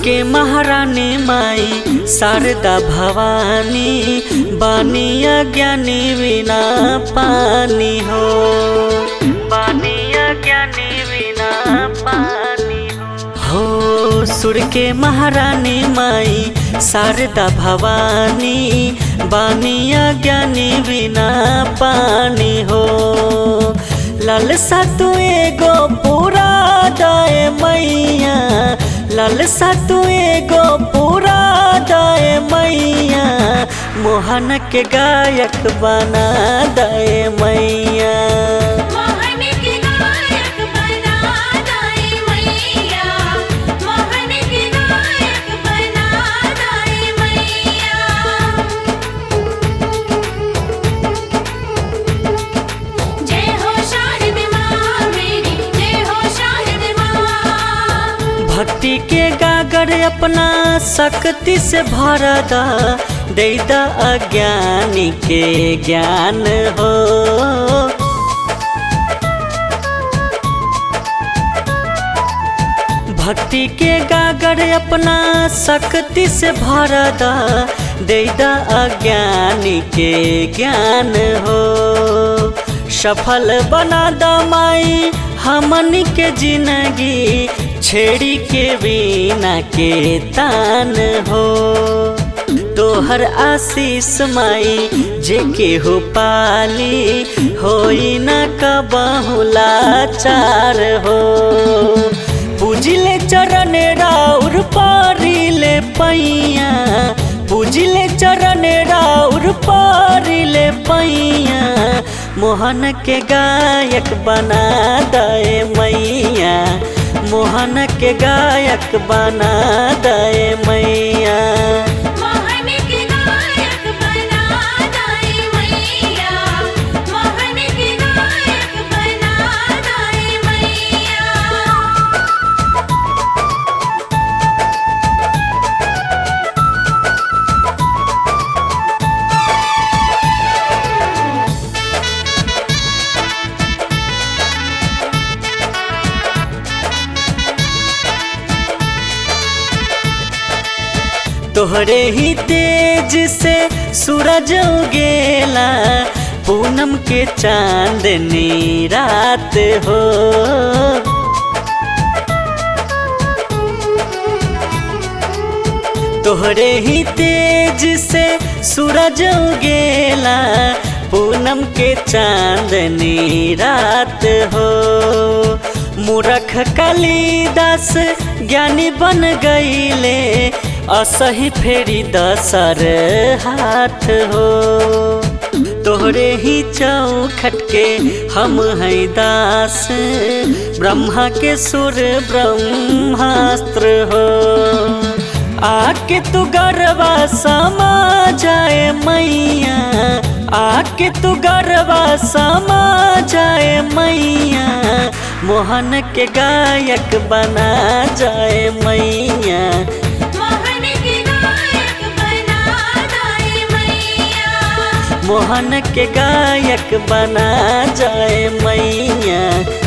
के महारानी माई शारदा भवानी बानिया ज्ञानी बिना पानी हो बानिया ज्ञानी बिना पानी हो हो सुर के महारानी माई शारदा भवानी बानिया ज्ञानी बिना पानी हो लालसा तू एगो पूरा दाए मैया लालसा तू एगो पूरा दाए मैया मोहन के गायक बना दाए मैया मोहन के गायक बना दाए मैया मोहन के गायक बना दाए मैया जय हो शारद माँ मेरी जय हो शारद माँ भक्ति के गागर अपना शक्ति से भरदा दैदा अज्ञानी के ज्ञान हो भक्ति के गागर अपना शक्ति से भरदा दैदा अज्ञानी के ज्ञान हो सफल बना दमाई हमन के जिंदगी छेड़ी के बिना के तान हो तोहर आशीष माई जे के हो पाली होई न कबहुला चार हो पूजिले चरण राउर पारिले पैया पूजिले चरण राउर पारिले पैया मोहन के गायक बना दे मैया मोहन के गायक बना दे मैया मोहन के गायक बना दाए मैया मोहन के गायक बना दाए मैया तोहरे ही तेज से सूरज उगेला पूनम के चांदनी रात हो तोहरे ही तेज से सूरज उगेला पूनम के चांदनी रात हो मूरख कालिदास ज्ञानी बन गईले असही फेरी दसर हाथ हो तोहरे ही चौखट के हम हैं दास ब्रह्मा के सुर ब्रह्मास्त्र हो आके तू गरबा समा जाए मैया आके तू गरबा समा जाए मैया मोहन के गायक बना जाए मैया मोहन के गायक बना दाए मैया मोहन के गायक बना जाए मैया